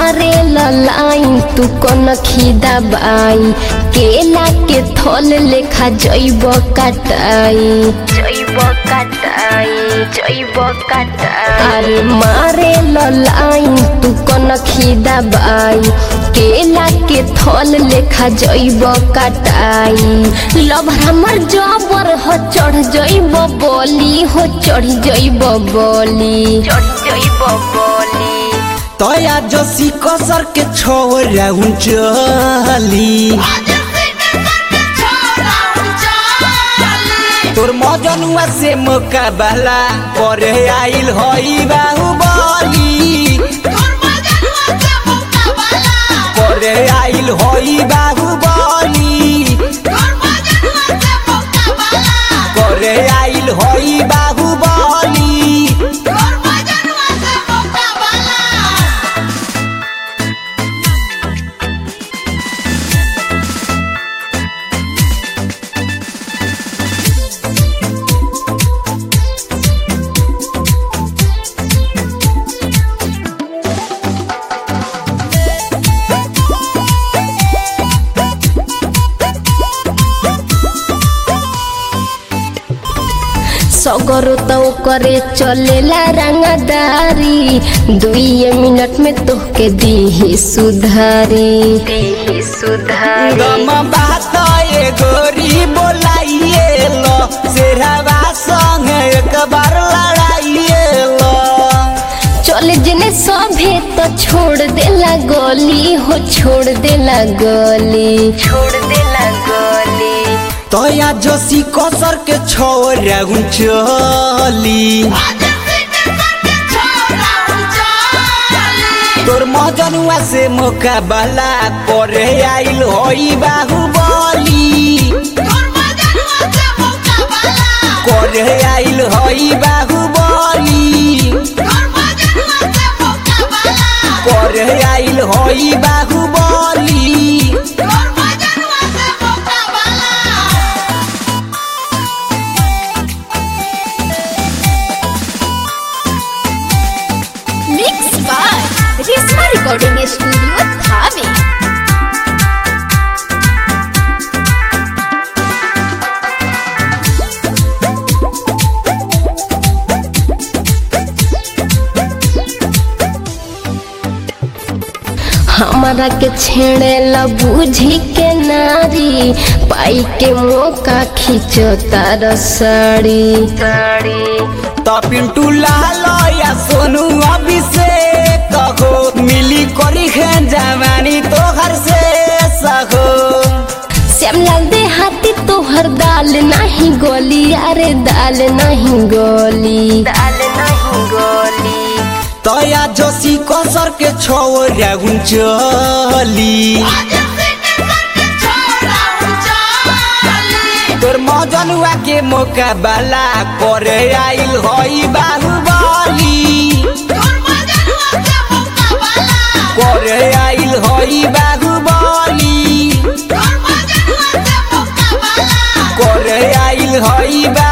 मारे लाइन तू कन खिदा बाई केला के थल लेखा जैब कटाई जैब कटाई जैब कटाई अरे मारे लाइन तू कन खिदा बाई केला के थल लेखा जैब कटाई लभ हमर जबर हो चढ़ जैब बोली हो चढ़ जैब बोली चढ़ जैब बोली तया जसी कसर के छोरा चली तोर मजनुआ से मुकाबला करे आइल हई बाहुबली करे आइल हई बाहुबली करे आइल हई बाहुबली सगरो तो करे चलेला रंगदारी दुई मिनट में तोहके दी सुधारी दी सुधारी गम बात ए गोरी बोलाइए लो शेरवा संग एक बार लड़ाइए लो चले जने सभे तो छोड़ देला गली हो छोड़ देला गली छोड़ देला गली तया जसी कसर के छोरा चली तोर मजनुआ से मुकाबला करे आइल होई बाहुबली करे आइल होई बाहुबली करे आइल होई Bahubali mix by Rishma recording studio Thawe हमारा के छेड़ेला बूझी के नारी पाई के मौका खींचो तार साड़ी साड़ी त पिंटू लाल या सोनू अभिषेक हो मिली करी है जवानी तोहर से सहो श्यामलाल दे हाथी तोहर दाल नहीं गोली अरे दाल नहीं गोली दाल नहीं गोली तया जसी कसर के छोरा चली तोर मजनुआ के मुकाबला करे आइल हई बाहुबली करे आइल हई बाहुबली करे आइल हई बा